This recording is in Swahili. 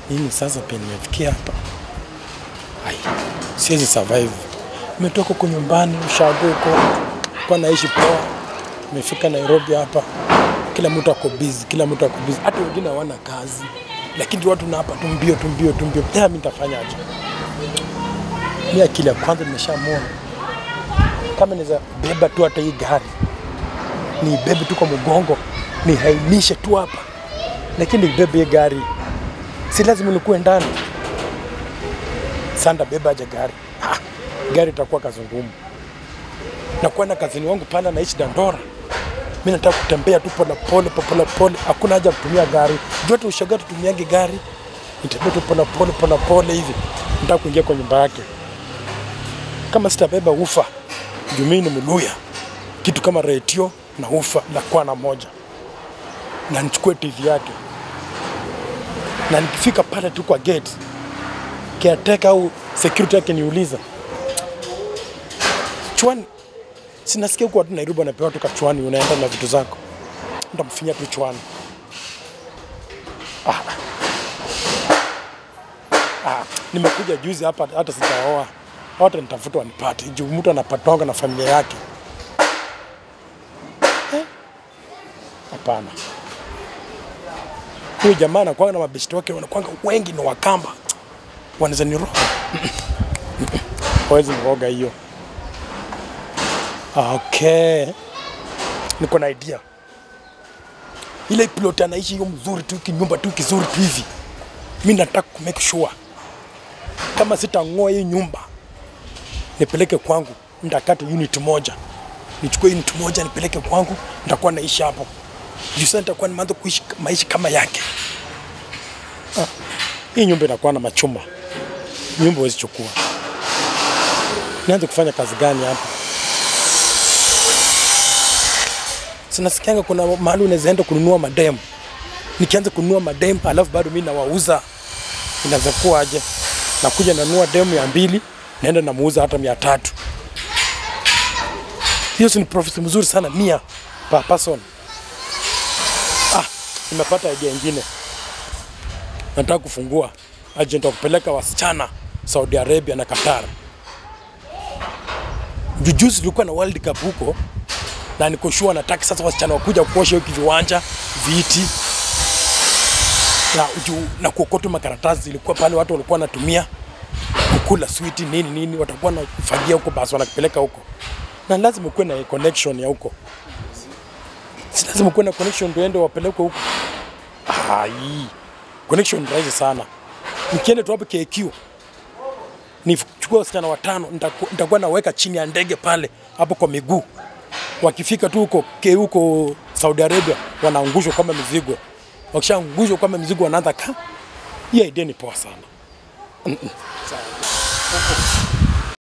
Nini sasa pia nimefikia hapa? Ai, siwezi survive. Nimetoka huko nyumbani ushago huko, kwa naishi poa. Nimefika Nairobi hapa, kila mtu ako busy, kila mtu ako busy, hata wengine hawana kazi, lakini watu na hapa tumbio tumbio tumbio. Ya, mimi nitafanyaje? Mimi akili ya kwanza nimeshamua kama naweza beba tu hata hii gari ni bebe tu kwa mgongo nihainishe tu hapa, lakini nibebe hii gari si lazima nikuwe ndani. Sanda beba aje gari ha, gari itakuwa kazi ngumu. Na kwenda kazini wangu pale naishi Dandora, mimi nataka kutembea tu pole pole pole pole, hakuna haja ya kutumia gari. Jote ushaga tutumiange gari, nitembea tu pole pole pole pole hivi, nataka kuingia kwa nyumba yake. Kama sitabeba ufa juu mimi ni Mluya, kitu kama retio na ufa la kwana moja, na nichukue TV yake, na nikifika pale tu kwa gate caretaker au security yake niuliza chwani, sinasikia huko watu Nairobi wanapewa tu kachwani, unaenda na vitu zako, nitamfinya tu chwani. Ah. Ah, nimekuja juzi hapa, hata sijaoa, hata nitafuta wanipate juu mtu anapatwanga na familia yake. Eh? Hapana, huyu jamaa anakwanga na mabeshte wake wanakwanga wengi ni Wakamba, wanaweza niroga hawezi niroga hiyo. Okay, niko na idea ile plot anaishi hiyo mzuri tu kinyumba tu kizuri tu hivi, mi nataka ku make sure kama sitang'oa hii nyumba nipeleke kwangu, nitakata unit moja, nichukue unit moja nipeleke kwangu, nitakuwa naishi hapo juu sasa nitakuwa nimeanza kuishi maisha kama yake. Ah, hii nyumba inakuwa na machuma, nyumba huwezi chukua. Nianze kufanya kazi gani hapa? Sinasikianga kuna mahali unaweza enda kununua madem, nikianza kununua madem alafu bado mimi nawauza, inaweza kuwa aje? Nakuja nanunua demu ya mbili, naenda namuuza hata mia tatu. Hiyo si ni profit mzuri sana, mia per person. Ah, nimepata idea ingine. Nataka kufungua agent wa kupeleka wasichana Saudi Arabia na Qatar. Jujuzi tulikuwa na World Cup huko na niko sure nataka sasa wasichana wakuja kuosha hiyo viwanja, viti na, juu, na kuokota makaratasi zilikuwa pale, watu walikuwa wanatumia kukula switi nini nini, watakuwa wanafagia huko, basi wanakupeleka huko, na lazima kuwe na connection ya huko, si lazima kuwe na connection ndio ende wapelekwe huko. Ai, connection ni rahisi sana. Nikienda tu hapo KQ nichukue wasichana watano, nitaku- nitakuwa naweka chini ya ndege pale hapo kwa miguu wakifika tu huko ke huko Saudi Arabia wanaangushwa kama mizigo. Wakishaangushwa kama mizigo wanaanza ka. Hii idea ni poa sana. Mm-mm.